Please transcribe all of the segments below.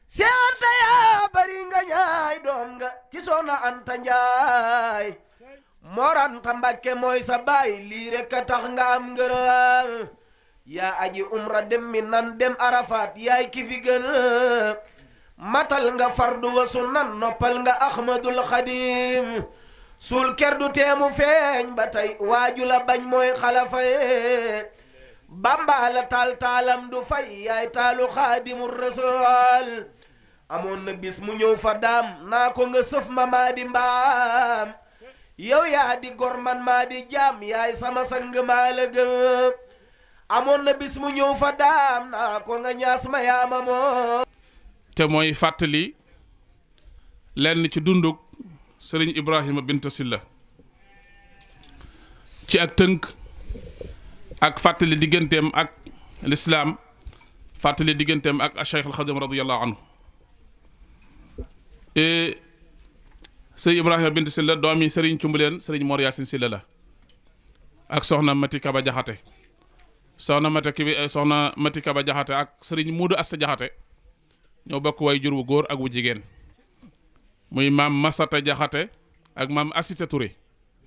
si anta yaa bari nga ñaay doom nga ci soxna anta njaay moranta mbakke mooy sa baay lii rek a tax nga am ngërëm yaa aji umra dem mi nan dem arafat yaay ki fi gën matal nga fardu wa sunnan noppal nga ahmadul xadim suul ker du teemu feeñ ba tey waaju la bañ mooy xalafaye bamba la taal taalam du fay yaay taalu xaadimu rasul amoon na bis mu ñëw fa daam naa ko nga sëf ma maa di mbaam yow yaa di gor man maa di jaam yaay sama sang maa la gëm amoon na bis mu ñëw fa daam naa ko nga ñaas ma yaama moom te mooy fàttali lenn ci dundug sëriñ Ibrahima Binta Silla ci ak tënk ak fàttali digganteem ak lislaam fàttali digganteem ak Cheikh al Xadim radiyallahu anhu sëriñ Ibrahima Binta Silla doomi sëriñ Cumbuleen sëriñ Mor Yaasin Silla la ak soxna Mati Kaba Jaxate soxna Mati Kibi soxna Mati Kaba Jaxate ak sëriñ Muudu Asta Jaxate ñoo bokk way jur wu góor ak wu jigéen muy maam Masata Jaxate ak maam Asita Touré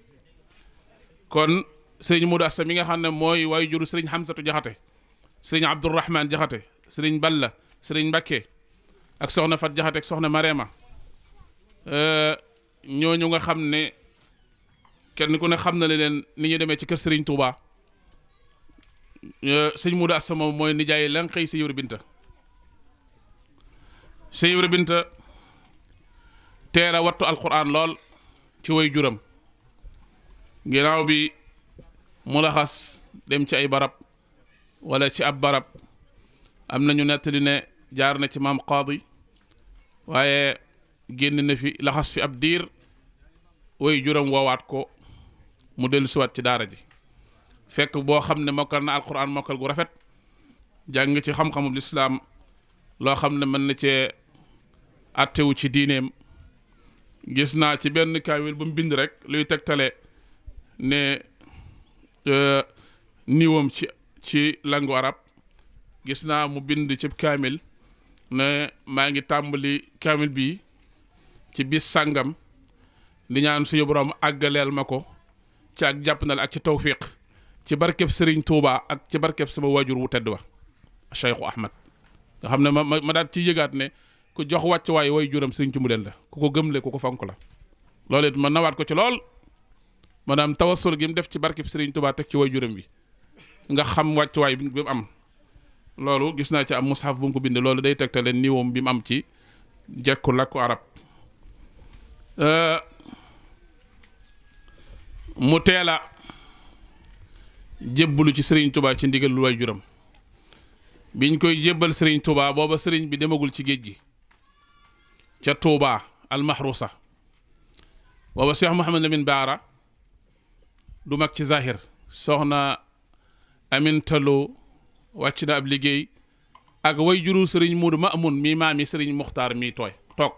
kon sëriñ Muudu Asta mi nga xam ne mooy way juru sëriñ Hamsatu Jaxate sëriñ Abdourahman Jaxate sëriñ Balla sëriñ Mbakke ak soxna Fat Jaxate ak soxna Marema ñooñu nga xam ne kenn ku ne xam na leen ni ñu demee ci kër sëriñ Touba sëñ Muudu Asta moom mooy nijaay lan xëy si Ibra Binta sëñ Ibra Binta teel a wattu alquran lool ci way juram ginnaaw bi mu laxas dem ci ay barab wala ci ab barab am nañu nettali ne jaar na ci maam qaadi waaye génn na fi laxas fi ab diir way juram woowaat ko mu dellu siwaat ci daara ji fekk boo xam ne mokkal na alquran mokkal gu rafet jàng ci xam-xamub lislaam loo xam ne mën na cee attewu ci diineem gis naa ci benn kaamil bu mu bind rek luy tegtale ne niwam ci ci langu arab gis naa mu bind ci kaamil ne maa ngi tàmbali kaamil bi ci bis sàngam di ñaan suñu borom àggaleel ma ko ci ak jàppandal ak ci tawfiq ci barkeb Serigne Touba ak ci barkeb sama waajur wu tedd wa Cheikhu Ahmad nga xam ne ma ma daal ci yëgaat ne ku jox wàcc waay way juram Serigne ci mu leen la ku ko gëmle ku ko fonk la loolu it ma nawaat ko ci lool maanaam tawassul gi mu def ci barkeb Serigne Touba teg ci way juram bi nga xam wàcc waay bi mu am loolu gis naa ci am mushaf bu mu ko bind loolu day tegtale niwoom bi mu am ci jekku làkku arab mu teel a jébbalu ci sëriñ Touba ci ndigal lu way juram biñ koy jébbal sëriñ Touba booba sëriñ bi demagul ci géej gi ca Touba almahrusa booba Cheikh Mouhamad Lamine Baara du mag ci zahir soxna Amin Talo wàcc na ab liggéey ak way juru sëriñ Muudu Maamun mii maami sëriñ Muxtaar mii tooy toog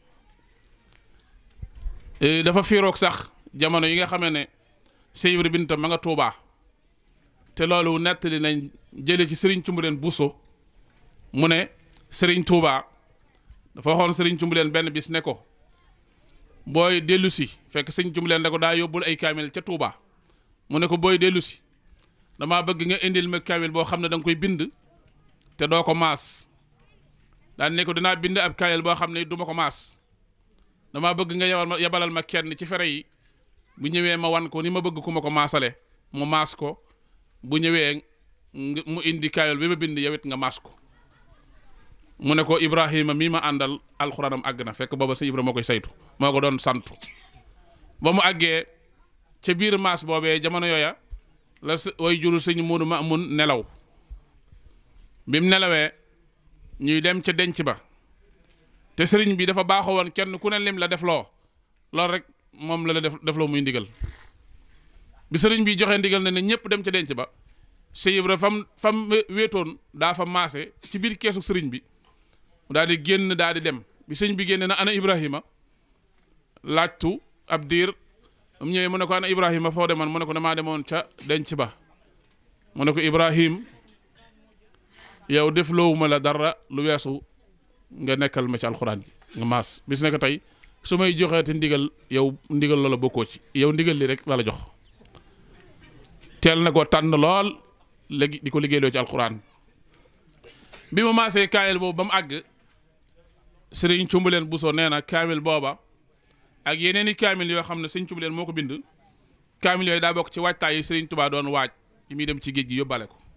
dafa fiiroog sax jamono yi nga xamee ne Sëñ Ibra Binta ma nga Tuubaa te loolu nettali nañ jële ci sëriñ Cumbuleen Buso mu ne sëriñ Tuubaa dafa waxoon sëriñ Cumbuleen benn bis ne ko booy dellu si fekk sëriñ Cumbuleen da ko daa yóbbul ay kaamil ca Tuubaa mu ne ko booy dellu si damaa bëgg nga indil ma kaamil boo xam ne da nga koy bind te doo ko maas daan ne ko dinaa bind ab kaamil boo xam ne du ma ko maas damaa bëgg nga yabal ma yabalal ma kenn ci fere yi bu ñëwee ma wan ko ni ma bëgg ku ma ko maasale mu maas ko bu ñëwee mu indi kaayol bi ma bind yow it nga maas ko mu ne ko Ibrahima mii ma àndal alxuraanam àgg na fekk booba sa Ibra moo koy saytu moo ko doon santu ba mu àggee ca biir maas boobee jamono yooya la way juru sëñ Moodu ma mun nelaw bi mu nelawee ñuy dem ca denc ba te sëriñ bi dafa baaxoo woon kenn ku ne lim la def loo loolu rek moom la la def def loo muy ndigal bi sëriñ bi joxe ndigal ne ne ñëpp dem ca denc ba Sëñ Ibra fam fam wéetoon daa fa maase ci biir keesu sëriñ bi mu daal di génn daal di dem bi sëñ bi génne na ana Ibrahima laajtu ab diir mu ñëwee mu ne ko ana Ibrahima foo demoon mu ne ko damaa demoon ca denc ba mu ne ko Ibrahim yow def loowuma la dara lu weesu nga nekkal ma ci alxuraan ji nga maas bis nekk tey su may joxeeti ndigal yow ndigal loola bokkoo ci yow ndigal li rek la la jox teel na ko tànn lool léegi di ko liggéeyloo ci alxuraan bi ma maasee kaamil boobu ba mu àgg sëriñ cumbuleen Buso nee na kaamil booba ak yeneen i kaamil yoo xam ne sëriñ cumbuleen moo ko bind kaamil yooyu daa bokk ci waajtaay yi sëriñ Tubaa doon waaj yi muy dem ci géej gi yóbbale ko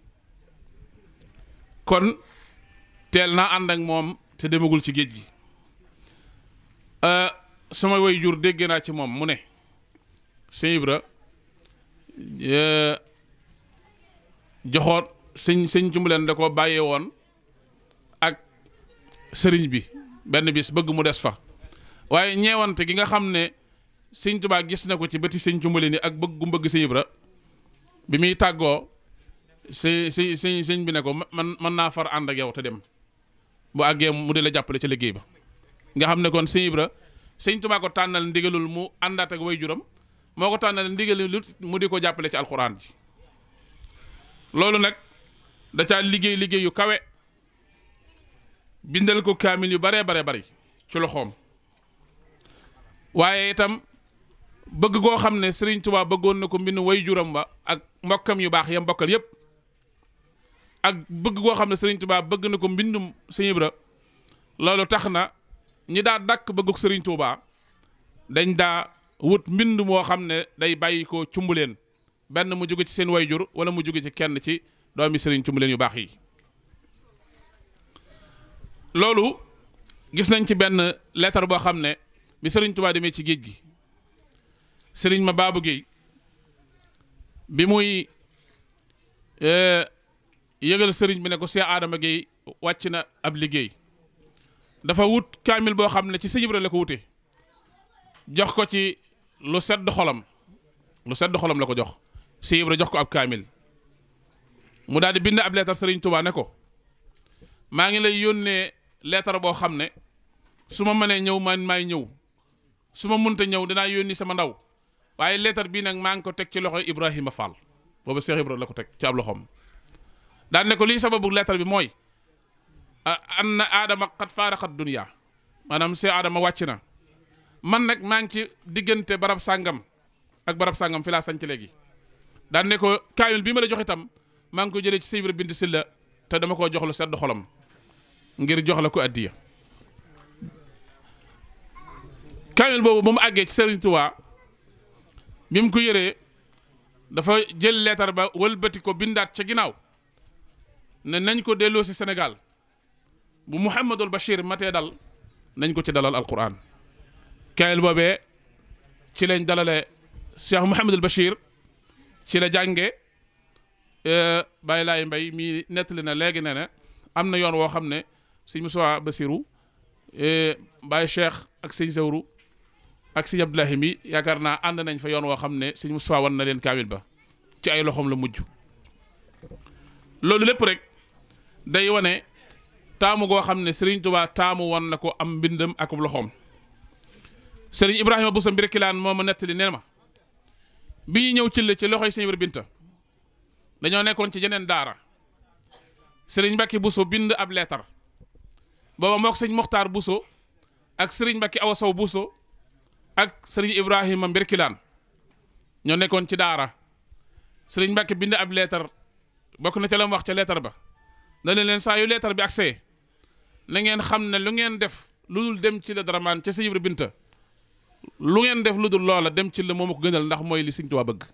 kon teel naa ànd ak moom te demagul ci géej gi sama way jur dégg naa ci moom mu ne sëñ Ibra joxoon sëñ sëñ cumbuleen da ko bàyyee woon ak sëriñ bi benn bis bëgg mu des fa waaye ñeewante gi nga xam ne sëñ Tuubaa gis na ko ci bëti sëñ cumbuleen yi ak bëgg gu bëgg sëñ Ibra bi muy tàggoo si si sëñ sëñ bi ne ko man mën naa far ànd ak yow te dem bu àggee mu di la jàppale ci liggéey ba nga xam ne kon sëñ Ibra sëñ Tuubaa ko tànnal ndigalul mu àndaat ak waajuram moo ko tànnal ndigalul mu di ko jàppale ci alxuraan ji loolu nag da caa liggéey liggéey yu kawe bindal ko kaamil yu baree bare bari ci loxoom waaye itam bëgg koo xam ne Sëriñ Tuubaa bëggoon na ko mbind waajuram ba ak mbokkam yu baax yam mbokkal yépp ak bëgg koo xam ne Sëriñ Tuubaa bëgg na ko mbindum Sëñ Ibra loolu tax na ñi daa dàkk bëgguk Sëriñ Tuubaa dañ daa wut mbind moo xam ne day bàyyi ko cumbuleen benn mu jóge ci seen wayjur wala mu jóge ci kenn ci doomi Sëriñ cumbuleen yu baax yi loolu gis nañ ci benn lettre boo xam ne bi Sëriñ Tuubaa demee ci géej gi Sëriñ ma Baabu Géey bi muy yëgal sëriñ bi ne ko Seex Adama Géey wàcc na ab liggéey dafa wut kaamil boo xam ne ci Sëñ Ibra la ko wute jox ko ci lu sedd xolam lu sedd xolam la ko jox Sëñ Ibra jox ko ab kaamil mu daal di bind ab leetar Sëriñ Tuubaa ne ko maa ngi lay yónnee leetar boo xam ne su ma mënee ñëw man maay ñëw su ma munta ñëw dinaa yónni sama ndaw waaye leetar bii nag maa ngi ko teg ci loxo Ibrahima Fall boobu Seex Ibra la ko teg ci ab loxoom daan ne ko lii sababu leetar bi mooy an na aadama xat faaraxat dunya maanaam see aadama wàcc na man nag maa ngi ci diggante barab sàngam ak barab sàngam fi laa sanc léegi daan ne ko kaamil bii ma la jox itam maa ngi ko jëlee ci Sëñ Ibra Bind Silla te dama koo jox lu sedd xolam ngir jox la ko addiya kaamil boobu ba mu àggee ci Sëriñ Tuubaa bi mu ko yëree dafa jël leetar ba wëlbati ko bindaat ca ginnaaw ne nañ ko delloo si Sénégal bu Mouhamadul Bachir matee dal nañ ko ci dalal alquran kaamil boobee ci lañ dalale Cheikh Mouhamadul Bachir ci la jànge bàyyi laay mbay mii nettali na léegi ne ne am na yoon woo xam ne sëñ Moussa Basiru bàyyi Cheikh ak sëñ Sawru ak sëñ Abdoulahi mi yaakaar naa ànd nañ fa yoon woo xam ne sëñ Moussa wan na leen kaamil ba ci ay loxoom la mujj loolu lépp rek day wane taamu goo xam ne Serigne Touba taamu woon na ko am mbindam ak loxoom Serigne Ibrahima Bousso Mbirkilaan moo ma nettali nee ma bi ñu ñëw ci la ci loxoy Sëñ Ibra Binta dañoo nekkoon ci jeneen daara Serigne Mbacke Bousso bind ab leetar booba mook sëñ Mokhtar Bousso ak Serigne Mbacke Awa Sow Bousso ak Serigne Ibrahima Mbirkilaan ñoo nekkoon ci daara Serigne Mbacke bind ab leetar bokk na ca la mu wax ca leetar ba dana leen saa yu leetar bi accès na ngeen xam ne lu ngeen def lu dul dem ci la daramaan ca Sëñ Ibra Binta lu ngeen def lu dul loola dem ci la moom ko gënal ndax mooy li Sëñ Tuubaa bëgg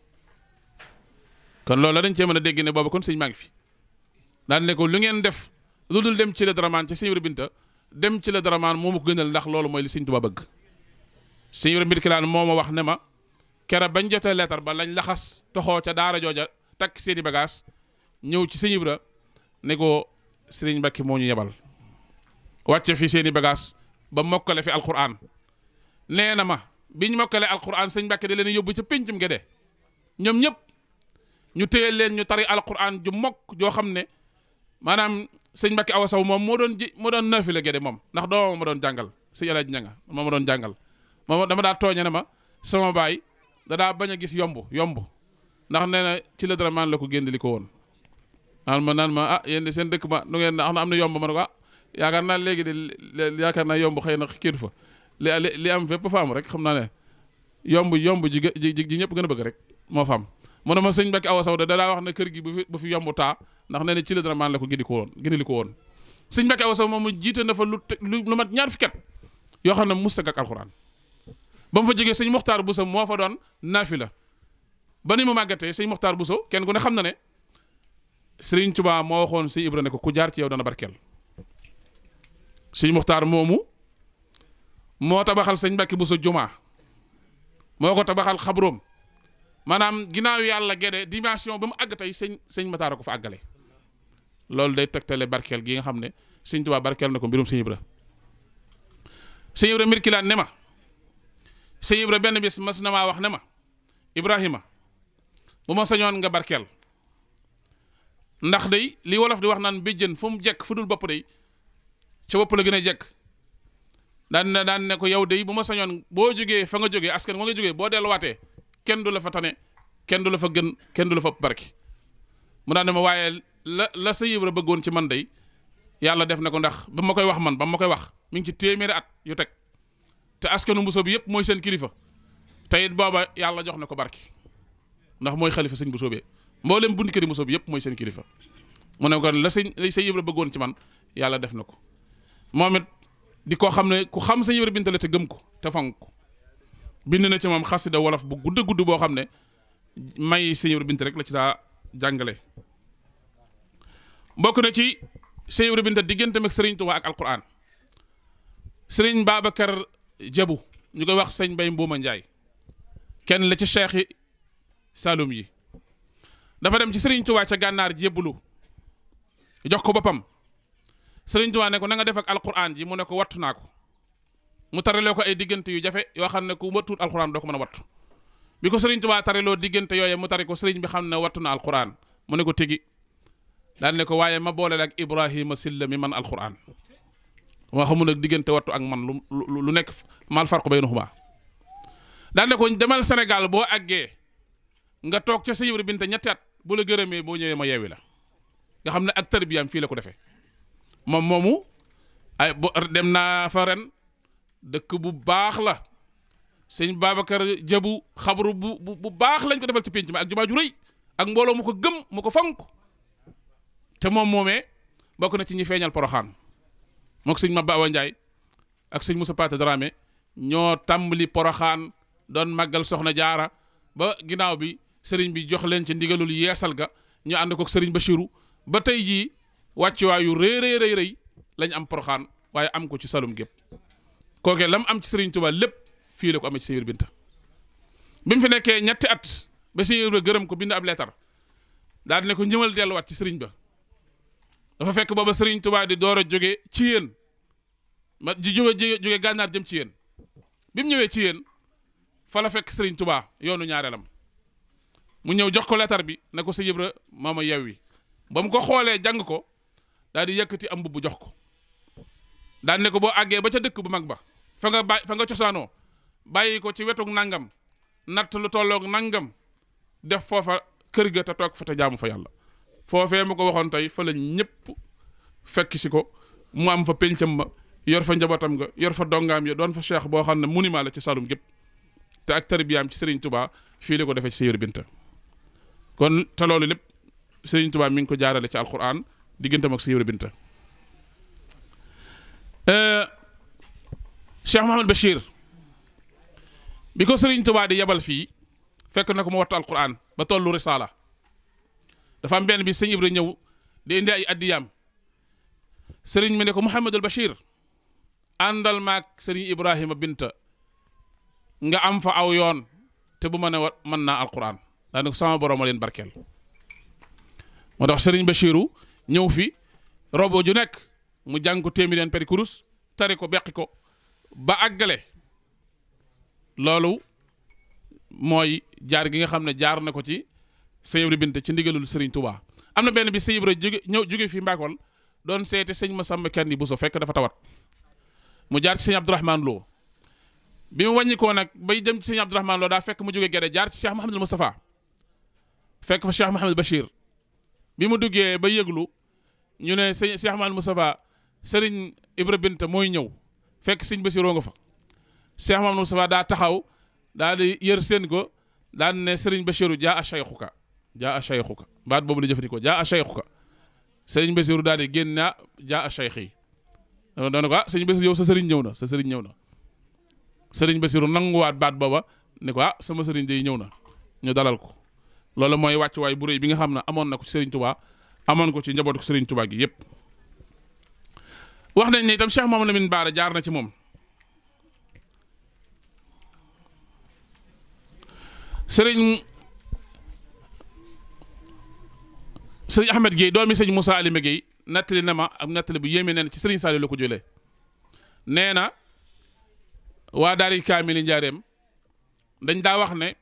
kon loola dañ cee mën a dégg ne booba kon sëñ maa ngi fi daan ne ko lu ngeen def lu dul dem ci la daramaan ca Sëñ Ibra Binta dem ci la daramaan moom ko gënal ndax loolu mooy li Sëñ Tuubaa bëgg Sëñ Ibra Mbirkilaan moo ma wax ne ma kera bañ jotee leetar ba lañ laxas toxoo ca daara jooja takk seeni bagage ñëw ci Sëñ Ibra ne ko Sëriñ Mbàkke moo ñu yebal wàcce fi seeni bagage ba mokkale fi alquran nee na ma biñ mokkale alquran sëñ Mbàkke da leen yóbbu ca péncum Gédé ñoom ñëpp ñu téye leen ñu tari alquran ju mokk joo xam ne maanaam sëñ Mbàkke Awa Saw moom moo doon ji moo doon naafile Gédé moom ndax doomam ma doon jàngal sëñ Alaaji Ñanga moo ma doon jàngal moom dama daa tooñe ne ma sama baay da daa bañ a gis yomb yomb ndax nee na ci la dara maan la ko génn li ko woon naan ma naan ma ah yéen de seen dëkk ba nu ngeen xam na am na yomb ma ne ko ah yaakaar naa léegi de li- yaakaar naa yomb xëy na kiitu fa li li li am fépp fa am rek xam naa ne yomb yomb ji gë- ji ji ñëpp gën a bëgg rek moo fa am mu ne ma sëñ Mbacke Awa Sow de da daa wax ne kër gi bu fi bu fi yomb taa ndax nee na ci la dara maan la ko gindi ko woon gindi li ko woon sëñ Mbacke Awa Sow moom mu jiite na fa lu te- lu lu mat ñaar fukki at yoo xam ne musta ak alxuraan ba mu fa jógee sëñ Muxtaar Bousso moo fa doon naafila ba ni mu màggatee sëñ Muxtaar Bousso kenn ku ne xam na ne Sëriñ Tuubaa moo waxoon sëñ Ibra ne ko ku jaar ci yow dana barkeel sëñ Muxtaar moomu moo tabaxal sëñ Mbàkke Bousso jumaa moo ko tabaxal xabroom maanaam ginnaaw yàlla gede dimension ba mu àgg tey sëñ sëñ Mataar ko fa àggale loolu day tegtale barkeel gi nga xam ne sëñ Tuubaa barkeel na ko mbirum sëñ Ibra sëñ Ibra mbir ki laan ne ma sëñ Ibra benn bis mas na maa wax ne ma Ibrahima bu ma sañoon nga barkeel ndax day li wolof di wax naan béjjën fu mu jekk fu dul bopp day ca bopp la gën a jekk daan ne daan ne ko yow day bu ma sañoon boo jógee fa nga jógee askan wa nga jógee boo delluwaatee kenn du la fa tane kenn du la fa gën kenn du la fa barki mu daan ne ma waaye la la sa yibra bëggoon ci man day yàlla def na ko ndax ba ma koy wax man ba ma koy wax mi ngi ci téeméeri at yu teg te askanu Bousso bi yëpp mooy seen kilifa te it booba yàlla jox na ko barki ndax mooy xalifa sëñ Bousso bi mboolem bunt këri Bousso bi yëpp mooy seen kilifa mu ne kon la sëñ la sëñ Ibra bëggoon ci man yàlla def na ko moom it di ko xam ne ku xam sëñ Ibra Binta la te gëm ko te fonk ko bind na ci moom xasida wolof bu gudd gudd boo xam ne may sëñ Ibra Binta rek la ci daa jàngale bokk na ci sëñ Ibra Binta digganteem ak Sëriñ Tuubaa ak Alquran Sëriñ Babacar Jabu ñu koy wax sëñ Mbay Mbuuma Njaay kenn la ci cheikh yi Saloum yi dafa dem ci Sëriñ Tuubaa ca gànnaar jébbalu jox ko boppam Sëriñ Tuubaa ne ko na nga def ak alquran ji mu ne ko wattu naa ko mu tareloo ko ay diggante yu jafe yoo xam ne ku wattuut alquran doo ko mën a wattu bi ko Sëriñ Tuubaa tareloo diggante yooye mu tari ko sëriñ bi xam ne wattu na alquran mu ne ko tigi daal ne ko waaye ma boole ak Ibrahima Silla mi man alquran moo xamul nag diggante wattu ak man lu lu lu nekk mal farqu baynahumaa daal ne ko demal Sénégal boo àggee nga toog ca Sëñ Ibra Binta ñetti at bu la gërëmee boo ñëwee ma yeewi la nga xam ne ak tarbiyaam fii la ko defee moom moomu ay bo dem naa fa ren dëkk bu baax la sëñ Babacar Jabu xabru bu bu bu baax lañ ko defal ci pénc mi ak jumaa ju rëy ak mbooloo mu ko gëm mu ko fonk te moom moomee bokk na ci ñi feeñal poroxaan mook sëñ Maba Awa Ndiaye ak sëñ Moussa Pate Dramé ñoo tàmbali poroxaan doon màggal soxna jaara ba ginnaaw bi sëriñ bi jox leen ci ndigalul yeesal ga ñu ànd ko sëriñ Bachirou ba tey jii wàccuwaay yu rëy rëy rëy rëy lañ am poroxaan waaye am ko ci salum gépp kooke lam am ci sëriñ Tuubaa lépp fii la ko amee ci Sëñ Ibra Binta bi mu fi nekkee ñetti at ba Sëñ Ibra gërëm ko bind ab leetar daal di ne ko njëmal delluwaat ci sëriñ ba dafa fekk booba sëriñ Tuubaa di door a jóge ci yéen ma di jóge jóge gànnaar jëm ci yéen bi mu ñëwee ci yéen fa la fekk sëriñ Tuubaa yoonu ñaareelam mu ñëw jox ko leetar bi ne ko Sëñ Ibra maama yewwi ba mu ko xoolee jàng ko daal di yëkkati am mbubb jox ko daal ne ko boo àggee ba ca dëkk bu mag ba fa nga bàyyi fa nga cosaanoo bàyyi ko ci wetuk nangam natt lu tolloog nangam def foofa kër ga te toog fa te jaamu fa yàlla foofee mu ko waxoon tey fa la ñëpp fekk si ko mu am fa péncam ma yor fa njabootam nga yor fa dongaam ya doon fa cheikh boo xam ne monument la ci Saloum gépp te ak tarbiyaam ci Serigne Touba fii la ko defee ci Sëñ Ibra Binta kon te loolu lépp Serigne Touba mi ngi ko jaarale ci alquran digganteem ak Sëñ Ibra Binta Cheikh Mouhamed Bachir bi ko Serigne Touba di yebal fii fekk na ko mu wattu alquran ba tollu risaala dafa am benn bi sëñ Ibra ñëw di indi ay addiyaam Serigne mi ne ko Mouhamadul Bachir àndal maag Serigne Ibrahima Binta nga am fa aw yoon te bu ma ne wa mën naa alquran daane ko sama borom a leen barkeel moo tax Serigne Bachiru ñëw fi robo ju nekk mu jàng ko téeméer peri kurus tari ko beqi ko ba àggale loolu mooy jaar gi nga xam ne jaar na ko ci sëñ Ibra Binta ci ndigalul Serigne Touba am na benn bi sëñ Ibra jóge ñëw jóge fii Mbakol doon seete sëñ Masamba Kanni Bousso fekk dafa tawat mu jaar ci sëñ Abdourahmane Lo bi mu wàññi koo nag bay dem ci sëñ Abdourahmane Lo daa fekk mu jóge Gede jaar ci Cheikh Mouhamadul Moustapha fekk fa Cheikh Mouhamadul Bachir bi mu duggee ba yëglu ñu ne sëñ Cheikh Mouhamadul Moustapha sëriñ Ibra Binta mooy ñëw fekk sëñ Basiru nga fa Cheikh Mamadou Moustapha daa taxaw daa di yër seen ko daan ne sëriñ Basiru jaa a shaykhuka jaa a shaykhuka baat boobu la jëfandikoo jaa a shaykhuka sëriñ Basiru daal di génn naa jaa a shaykh yi doon ko ah sëriñ Basiru yow sa sëriñ ñëw na sa sëriñ ñëw na sëriñ Basiru nanguwaat baat booba ne ko ah sama sëriñ day ñëw na ñu dalal ko loolu mooy wàccuwaay bu rëy bi nga xam ne amoon na ko ci sëriñ Touba amoon ko ci njabootu sëriñ Touba gi yépp wax nañ ne itam Cheikh Mamadou Lamine Bara jaar na ci moom sëriñ sëriñ Ahmed Guèye doomi sëñ Moussa Alima Guèye nettali na ma am nettali bu yéeme neen ci sëriñ Saliou la ko jëlee nee na waa daari kaamili njaareem dañ daa wax ne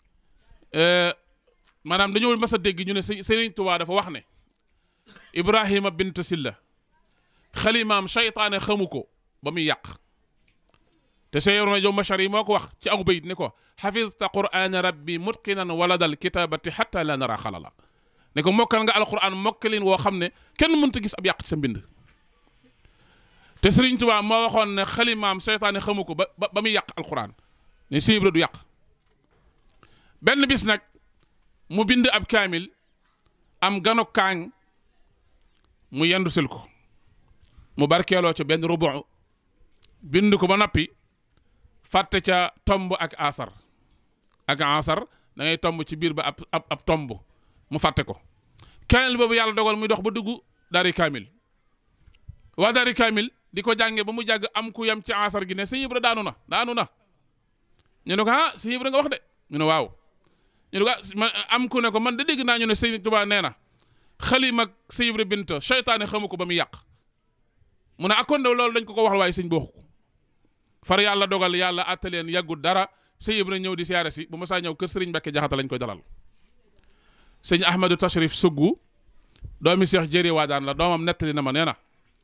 maanaam dañoo mas a dégg ñu ne sëriñ Tuubaa dafa wax ne Ibrahima bint Silla xalimaam seytaane xamu ko ba muy yàq te seyorma jow machar yi moo ko wax ci aw bayit ni ko xafista qur'ana rabbi mutqinan waladal kitabati xatta la nara xalala ne ko mokkal nga alquran mokkalin woo xam ne kenn mënta gis ab yàq ci sa mbind te Sëriñ Tuubaa moo waxoon ne xalimaam seytaane xamu ko ba ba muy yàq alquran ne siibra du yàq benn bis nag mu bind ab kaamil am gano kaang mu yendu sil ko mu barkeeloo ca benn rubu bind ko ba noppi fàtte ca tomb ak asar ak asar da ngay tomb ci biir ba ab ab ab tomb mu fàtte ko kaamil boobu yàlla dogal muy dox ba dugg daari kaamil waa daari kaamil di ko jànge ba mu jàgg am ku yem ci asar gi ne sëñ Ibra daanu na daanu na ñu ne ko ah sëñ Ibra nga wax de ñu ne waaw ñu ne ko ah am ku ne ko man de dégg naa ñu ne sëñ Tuubaa nee na xalima ak sëñ Ibra Binta seytaane xamu ko ba muy yàq mu ne akkoon de loolu dañ ko ko wax waaye sëñ bi waxu ko far yàlla dogal yàlla attaleen yàggul dara sëñ Ibra ñëw di siyaare si bu ma saa ñëw kër sëriñ Mbàkke Jaxate lañ koy dalal sëñ Ahmadou Tashrif Suggu doomi Seex Jëri Waadaan la doomam nettali na ma nee na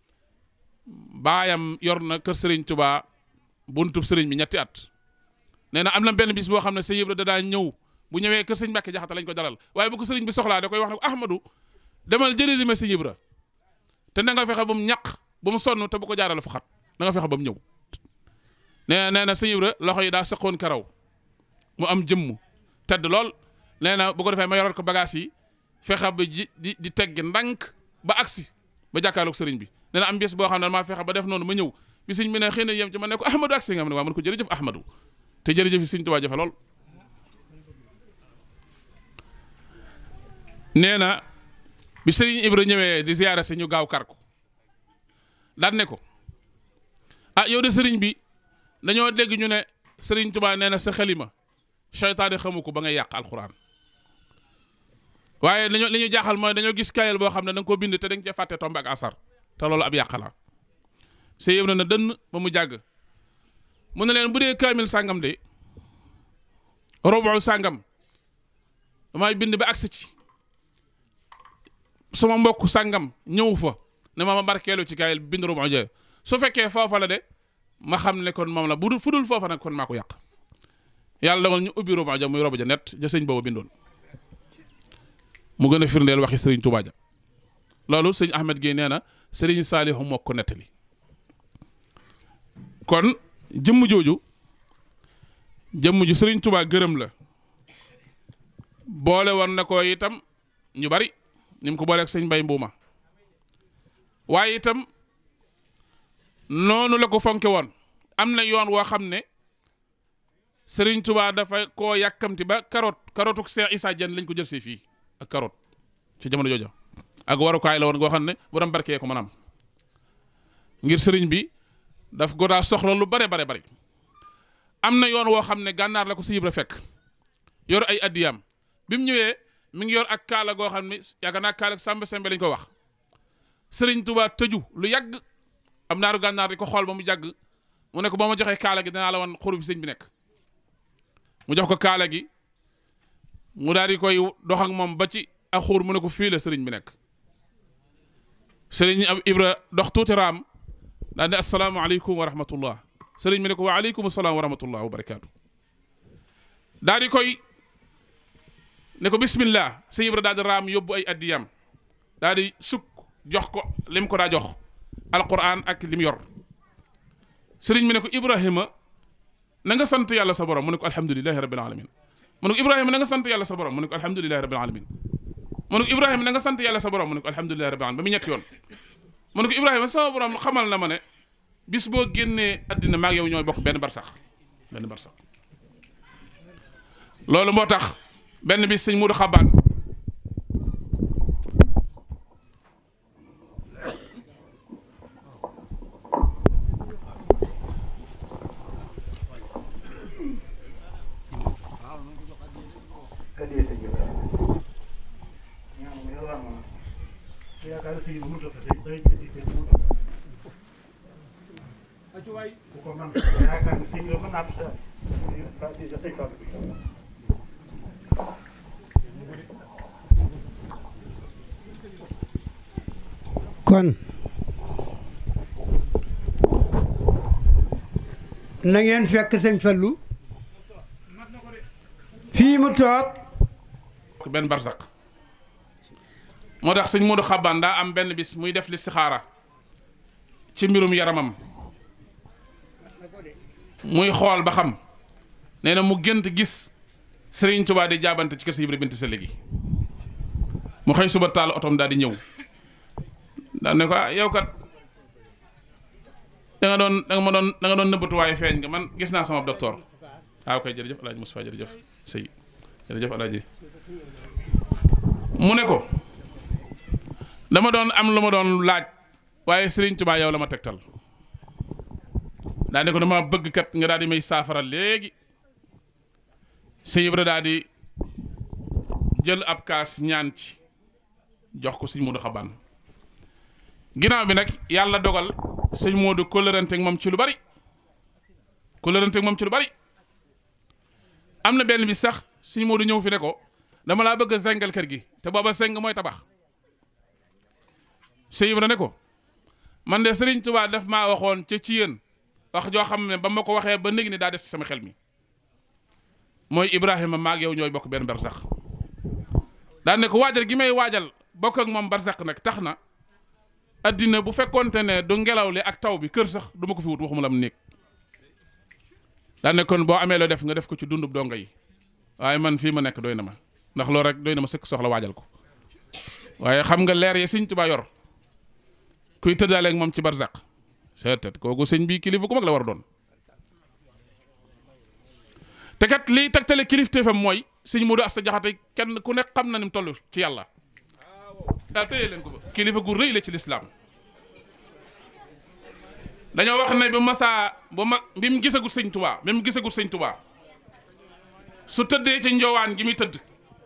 baayam yor na kër sëriñ Tuubaa buntub sëriñ bi ñetti at nee na am na benn bis boo xam ne sëñ Ibra da daa ñëw bu ñëwee kër sëñ Mbàkke Jaxate lañ ko dalal waaye bu ko sëriñ bi soxlaa da koy wax ne ko Ahmadou demal jëri ma sëñ Ibra te na nga fexe ba mu ñaq ba mu sonn te bu ko jaarale fu xat na nga fexe ba mu ñëw nee nee na sëñ Ibra loxo yi daa sëqoon karaw mu am jëmm tedd lool nee na bu ko defee ma yoral ko bagage yi fexe ba ji di di tegg ndànk ba agsi ba jàkkaarloog sëriñ bi nee na am bis boo xam ne maa fexe ba def noonu ma ñëw bi sëñ bi ne xëy na yem ci ma ne ko Ahmadou agsi nga xam ne waa man ko jërëjëf Ahmadou te jërëjëf yi sëñ Tuubaa jafe lool nee na bi sëriñ Ibra ñëwee di ziyaare si ñu gaaw kar ko daan ne ko ah yow de sëriñ bi dañoo dégg ñu ne sëriñ Tuubaa nee na sa xalima seytaane xamu ko ba ngay yàq alxuraan waaye dañoo li ñu jaaxal mooy dañoo gis kayel boo xam ne da nga ko bind te da nga cee fàtte tombe ak asar te loolu ab yàq la sëy yëb na na dënn ba mu jàgg mu ne leen bu dee kaamil sàngam de robo sàngam damay bind ba agsi ci sama mbokk sàngam ñëw fa ne ma ma barkeelu ci kaayil bind robo ja su fekkee foofa la de ma xam ne kon moom la bu dul fu dul foofa nag kon maa ko yàq yàlla dogal ñu ubbi robo ja muy robo ja net ja sëñ booba bindoon mu gën a firndeel waxi sëriñ Tuubaa ja loolu sëñ Ahmed Guèye nee na sëriñ Saalihu moo ko nettali kon jëmm jooju jëmm ju sëriñ Tuubaa gërëm la boole woon na ko itam ñu bari ni mu ko booleeg sëñ Mbay Mbuuma waaye itam noonu la ko fonke woon am na yoon woo xam ne sëriñ Tuubaa dafa koo yàkkamti ba karoot karootuk Seex Isaa Jeen lañ ko jël see fii ak karoot ci jamono jooja ak warukaay la woon goo xam ne borom barkee ko maanaam ngir sëriñ bi daf ko daa soxla lu bare bare bari am na yoon woo xam ne gànnaar la ko si Ibra fekk yor ay addiyam bi mu ñëwee mi ngi yor ak kaala goo xam ne yaakaar naa kaala sàmba sembe lañ ko wax sëriñ Tuubaa tëju lu yàgg am naaru gànnaar di ko xool ba mu jàgg mu ne ko boo ma joxee kaala gi danaa la wan xuru bi sëñ bi nekk mu jox ko kaala gi mu daal di koy dox ak moom ba ci ak xuur mu ne ko fii la sëriñ bi nekk sëriñ ab Ibra dox tuuti raam daal ne asalaamaaleykum wa rahmatullah sëriñ bi ne ko wa aleykum salaam wa rahmatullah wa barakaatu daal di koy ne ko bismillah sëñ Ibra daal di raam yóbbu ay addiyam daal di sukk jox ko lim ko daa jox alquran ak lim yor sëriñ mi ne ko Ibrahima na nga sant yàlla sa borom mu ne ko alhamdulilahi rabbil alamin mu ne ko Ibrahima na nga sant yàlla sa borom mu ne ko alhamdulilahi rabbil alamin mu ne ko Ibrahima na nga sant yàlla sa borom mu ne ko alhamdulilahi rabbil alamin ba mu ñetti yoon mu ne ko Ibrahima sama borom xamal na ma ne bis boo génnee àddina maag yow ñooy bokk benn barsax benn barsax loolu moo tax benn bis sëñ Muudu Xabaan kon na ngeen fekk sëñ Fallu fii mu toog benn barsax moo tax sëñ Muudu Xabaan daa am benn bis muy def listixaara ci mbirum yaramam muy xool ba xam nee na mu gént gis Sëriñ Tuubaa di jaabante ci kër si Ibra bint sa léegi mu xëy suba taal otom daal di ñëw daal ne ko ah yow kat da nga doon da nga ma doon da nga doon nëbbatu waaye feeñ nga man gis naa sama docteur waaw kay jërëjëf alaaji Mustafaa jërëjëf sëy jërëjëf alaaji mu ne ko dama doon am lu ma doon laaj waaye Sëriñ Tuubaa yow la ma tegtal daa ne ko dama bëgg kat nga daal di may saafara léegi sëñ Ibra daal di jël ab kaas ñaan ci jox ko sëñ Moodu Xabaan ginnaaw bi nag yàlla dogal sëñ Moodu kóllërante ak moom ci lu bari kóllërante ak moom ci lu bari am na benn bi sax sëñ Moodu ñëw fi ne ko dama laa bëgg a zengal kër gi te booba seng mooy tabax sëñ Ibra ne ko man de Sëriñ Tuubaa daf maa waxoon ca ci yéen wax joo xam ne ba ma ko waxee ba néegi ni daa des ci sama xel mi mooy Ibrahima maag yow ñooy bokk benn barsax daan ne ko waajal gi may waajal bokk ak moom barsax nag tax na addina bu fekkonte ne du ngelaw li ak taw bi kër sax du ma ko fi wut waxuma la mu néeg daan ne kon boo amee loo def nga def ko ci dundub donga yi waaye man fii ma nekk doy na ma ndax loolu rek doy na ma sëkk soxla waajal ko waaye xam nga leer yi Sëñ Tuubaa yor kuy tëddaaleeg moom ci barsax seetet kooku sëñ bi kilifa ku mag la war a doon te kat liy tegtale kilifteefam mooy sëñ Moodu Asta Jaxate kenn ku nekk xam na ni mu toll ci yàlla daal téye leen ko ba kilifa gu rëy la ci lislaam dañoo wax ne bu masaa bu ma bi mu gisagut sëñ Tubaa bi mu gisagut sëñ Tubaa su tëddee ci njowaan gi muy tëdd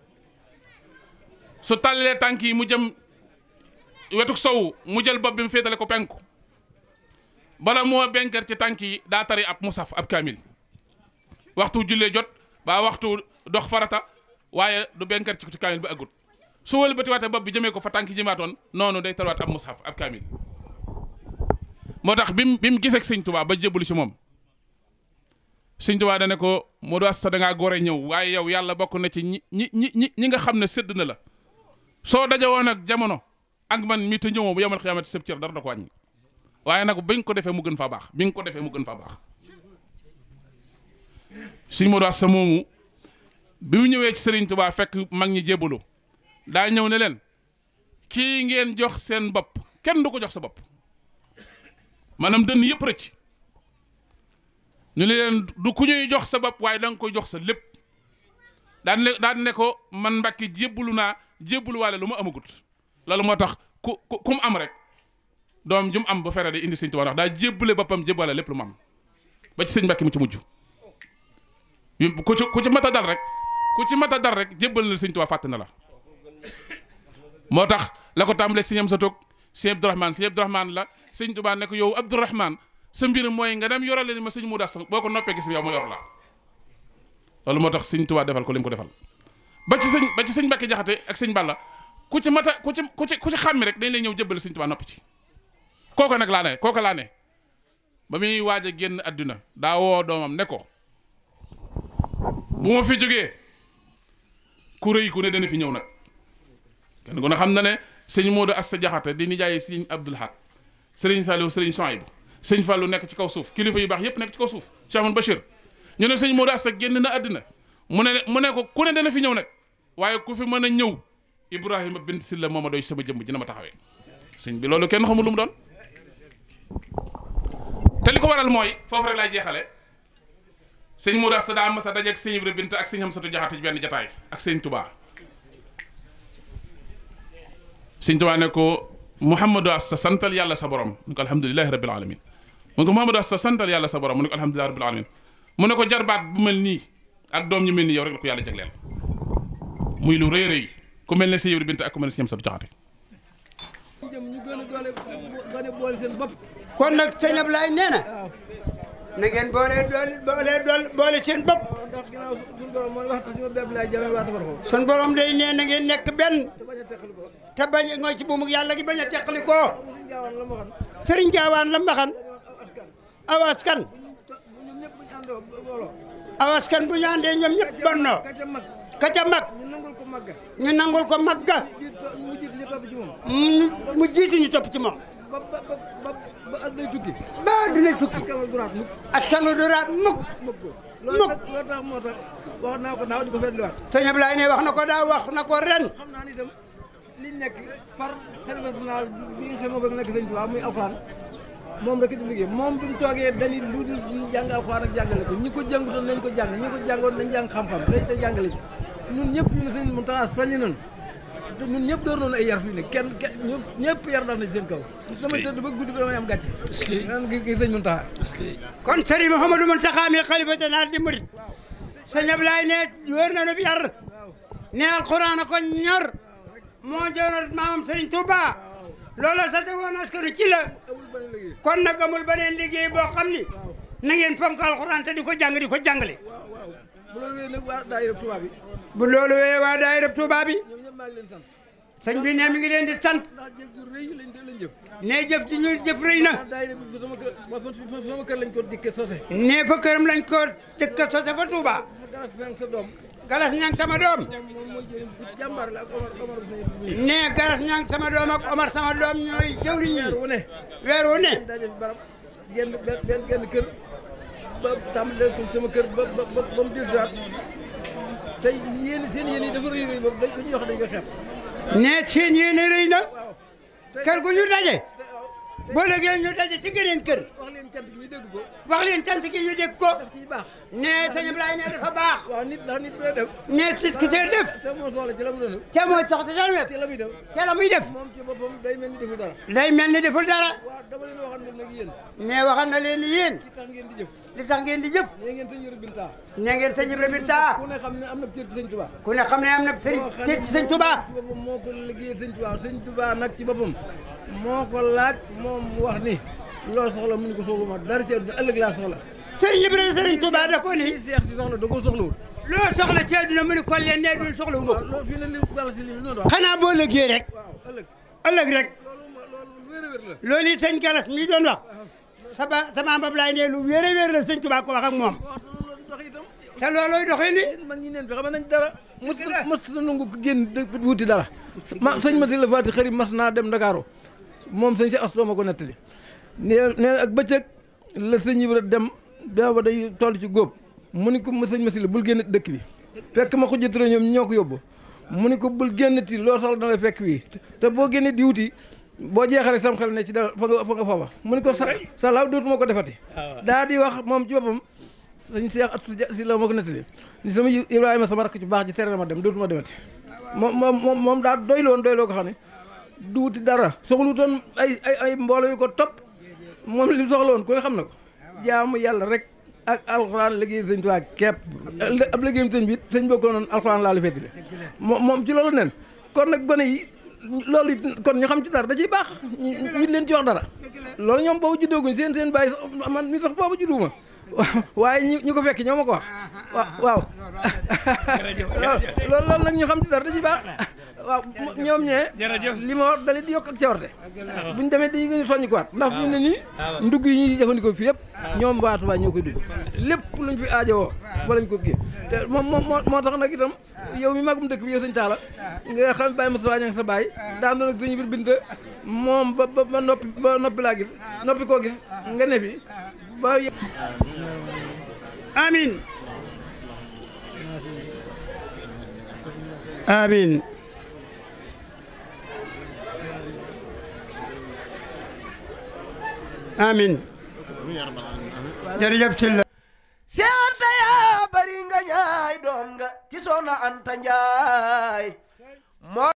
su tàllee tànk yi mu jëm wetuk sow mu jël bopp bi mu féetale ko penku bala moo benker ci tànk yi daa tari ab musaf ab kaamil waxtu jullee jot ba waxtu dox farata waaye du benker ci kaamil bi agut su wëlbati waate bopp bi jëmee ko fa tànk yi jëmaatoon noonu day tariwaat ab musaf ab kaamil moo tax bi mu bi mu gisee sëñ Tuubaa ba jébbalu ci moom sëñ Tuubaa da ne ko Moodu Asta da ngaa gore ñëw waaye yow yàlla bokk na ci ñi ñi ñi ñi nga xam ne sédd na la soo daje woon ak jamono ak man mi te ñëwoo bu yemal xiyaamati sëb cër dara da ko wàññi waaye nag bi nga ko defee mu gën faa baax bi nga ko defee mu gën faa baax sëñ Moodu Asta moomu bi mu ñëwee ci Sëriñ Tuubaa fekk mag ñi jébbalu daa ñëw ne leen kii ngeen jox seen bopp kenn du ko jox sa bopp maanaam dënn yëpp rëcc ñu ne leen du ku ñuy jox sa bopp waaye da nga koy jox sa lépp daan ne daan ne ko man Mbàkke jébbalu naa jébbalu waale lu ma amagut loolu moo tax ku ku ku mu am rek doom ju mu am ba fere day indi sëñ Tuubaa ndax daa jébbale boppam jébbale lépp lu mu am ba ci sëñ Mbàkke mu ci mujj ku ci ku ci mat a dal rek ku ci mat a dal rek jébbal na sëñ Tuubaa fàtte na la moo tax la ko tàmbalee sëñ am sa toog sëñ Abdourahmane sëñ Abdourahmane la sëñ Tuubaa ne ko yow Abdourahmane sa mbir mooy nga dem yorale ni ma sëñ Moodu Asta boo ko noppee gis yow ma yor la loolu moo tax sëñ Tuubaa defal ko li mu ko defal ba ci sëñ ba ci sëñ Mbàkke Jaxate ak sëñ Balla ku ci mata ku ci ku ci ku ci xàmmi rek dañ lay ñëw jébbale sëñ Tuubaa noppi ci kooka nag laa ne kooka laa ne ba muy waaj a génn àdduna daa woo doomam ne ko bu ma fi jógee ku rëy ku ne dana fi ñëw nag kenn ku ne xam na ne sëñ Moodu Asta Jaxate di nijaay sëñ Abdul Ahad sëriñ Saliou sëriñ Souhaïbou sëñ Fallou nekk ci kaw suuf kilifa yu baax yépp nekk ci kaw suuf Cheikh Ahmadou Bachir ñu ne sëñ Modou Asta génn na àddina mu ne mu ne ko ku ne dana fi ñëw nag waaye ku fi mën a ñëw Ibrahima bint Silla mooma doy sama jëmm ji na ma taxawee sëñ bi loolu kenn xamul lu mu doon te li ko waral mooy foofu rek laay jeexale sëñ Modou Asta daa mas a dajeeg sëñ Ibra bint ak sëñ Amsatu Jaxate ci benn jataay ak sëñ Touba sëñ Touba ne ko Mouhamadou Asta santal yàlla sa borom mu ne ko alhamdulilahi rabbil alamin mu ne ko Mouhamadou Asta santal yàlla sa borom mu ne ko alhamdulilahi rabbil alamin mu ne ko jarbaat bu mel nii ak doom ñu mel nii yow rek la ko yàlla jagleel muy lu rëy rëy ku mel ne sëñ Ibra bint ak ku mel ne sëñ Amsatu Jaxate jëm ñu gën a doole gën a boole seen bopp kon nag sëñ Ablaye nee na na ngeen boole doole boole doole boole seen bopp ndax ginnaaw suñu borom moo wax suñu bépp laay jamee waa tafar ko sun borom day nee na ngeen nekk benn te bañ a teqali ko te bañ a ngooy ci buumu yàlla gi bañ a teqali ko suñu gaawaan la ma xam sëriñ Gaawaan la mbaxan dañoo aw askan aw askan bu ñun ñëpp bu ñu àndoo booloo aw askan bu ñu àndee ñoom ñëpp bonnoo ka ca mag ka ca mag ñu nangul ko magga ñu nangul ko magga jiit mu jiit ñu topp ci moom mu mu jiitu ñu topp ci moom ba ba ba ba ba at day tukki ba dina tukki kamal duraat mukk askan wu du raat mukk mukk ko loolu nag loolu tax moo tax wax naa ko naaw di ko fetliwaat sëñ Ablaye ne wax na ko daa wax na ko ren xam naa ni itam liñ nekk far xalifa général bi nga xam moo bëgg nekk sëñ Tuubaa muy alxuraan moom rek di liggéey moom bi mu toogee dañuy lu dul ñu jàng alxuraan ak jàngale ko ñi ko jàngutoon nañ ko jàng ñi ko jàngoon nañ jàng xam-xam tey te jàngale ci ñun ñëpp ñu ne sëñ Muntaxa soññi nañu te ñun ñëpp door nañu ay yar fii ne kenn kenn ñëpp ñëpp yar dal na ci seen kaw samay tëdd ba guddi bi damay am gàcce naan ngir ngir sëñ Muntaxa kon sëriñ Mouhamadou Mountakha mi xalifa général di murit sëñ Ablaye ne wër na nu bi yar ne alxuraan a ko ñor moo joonoon maamam sëriñ Touba loolu sa te woon askanu ci la amul benn liggéey kon nag amul beneen liggéey boo xam ni na ngeen fonk alxuraan te di ko jàng di ko jàngale waaw waaw bu loolu wéy nag waa daayira Tuubaa bi bu loolu wee waa daayira Touba bi ñoom ñëpp maa ngi leen sant sëñ bi ne mi ngi leen di sant ndax jëf ju rëy lañ lañ jëf ne jëf ji ñu jëf rëy na ah daayira bi sama kër ma fa sama kër lañ ko dikkee sose ne fa këram lañ ko dëkk sose fa Touba sama garas fenk sa doom galas ñang sama doom moom moom mooy jëriñ bu jàmbaar la ak Omar Omar bi ne galas ñang sama doom ak Omar sama doom ñooy jëwriñ weer yi wu ne weer wu ne daje fi barab ci genn benn benn genn kër ba tàmbalee ko sama kër ba ba ba ba mu dellusiwaat tey yéen seen yéen yi dafa rëy rëy boobu dañuy wax dañ koy xeeb ne seen yéene rëy na waaw te kër gu ñu daje te waaw te boo léegi ñu daje ci geneen kër wax leen cant gi ñu dégg ko wax leen cant gi ñu dégg ko daf ciy baax ne sëñ Ablaye ne dafa baax waaw nit ndax nit bu dee def ne tis ki see def te moo soxla ci la mu doon def te mooy sax te sal web ci la muy def te la muy def moom ci boppam day mel ni deful dara lay mel ni deful dara waaw dama leen waxoon ne nag yéen ne waxal na leen ni yéen ki tax ngeen di jëf li tax ngeen di jëf nee ngeen sëñ Yoro Binta ne ngeen sëñ Ibra Binta ku ne xam ne am na cër ci sëñ Tuubaa ku ne xam ne am na cër cër ci sëñ Touba ci boppam moo ko liggéeyal sëñ Tuubaa sëñ Tuubaa nag ci boppam moo ko laaj moom mu wax ni loo soxla mu ni ko soxla ma dara ci àdduna ëllëg laa soxla sëriñ Ibra sëriñ Touba da ko ni lii seex si soxla da koo soxlawul loo soxla ci àdduna mu ni ko leen ne dul soxla wu ma waaw ko loolu fii ne li gàlla si li noonu wax xanaa boo lëggee rek waaw ëllëg ëllëg rek loolu ma loolu lu wér a wér la loolu yi sëñ Galas mi doon wax sama sama mbab laay ne lu wéer a wéer la sëñ Touba ko wax ak moom waxtu loolu dox itam te loolooy doxee ni mag ñi neen fi xam nañ dara mos mos na nangu ko génn dë- wuti dara ma sëñ Masi la Faati xarit mas naa dem Ndakaaru moom sëñ si astoo ma ko nettali nee nee ak bëccëg la sëñ Ibra dem booba day toll ci góob mu ni ko ma sëñ Masi la bul génn dëkk bi fekk ma xujja ture ñoom ñoo ko yóbbu mu ni ko bul génnati loo soxla da ngay fekk wii te boo génnee di wuti boo jeexalee sam xel ne ci dara fa nga fa nga foofa mu ni ko sa sa laaw dootuma ko defati daa di wax moom ci boppam sëñ Seex Atu Si la moo ko nettali ni sama Ibrahima sama rakk ci baax ji tere na ma dem dootuma demati moom moom moom moom daa doyloon doyloo ko xam ne du wuti dara soxlutoon ay ay ay mbooloo yu ko topp moom li mu soxla woon ku ne xam na ko jaamu yàlla rek ak alxuraan liggéey sëñ Tuubaa képp ab liggéeyam sëñ bi sëñ boo ko noon alxuraan laa la féetale moom moom ci loolu nen kon nag gone yi loolu it kon ñu xam ci dara da ciy baax ñu ñu leen ci wax dara loolu ñoom boobu juddooguñ seen seen bàyyi sax man mi sax boobu judduuma waaye ñi ñu ko fekk ñoo ma ko wax waaw waaw loolu loolu nag ñu xam ci dara da ciy baax waaw ñoom ñee li ma wax dalit di yokk ak cawarte buñ demee dañuy gën a soññi ko waat ndax fi mu ne nii ndugg yi ñuy jëfandikoo fii yëpp ñoom waa Touba ñoo koy dugg lépp luñ fi aajowoo fa lañ ko kii te moom moom moo tax nag itam yow mi magum dëkk bi yow sëñ Talla nga xam bàyyi Moussa Wagne ak sa baay daan doon ak sëñ bir bint moom ba ba ba noppi ba noppi laa gis noppi koo gis nga ne fi ba yë- amin amin amin jërëjëf ci la si anta yaa bari nga ñaay doom nga ci soxna anta njaay moo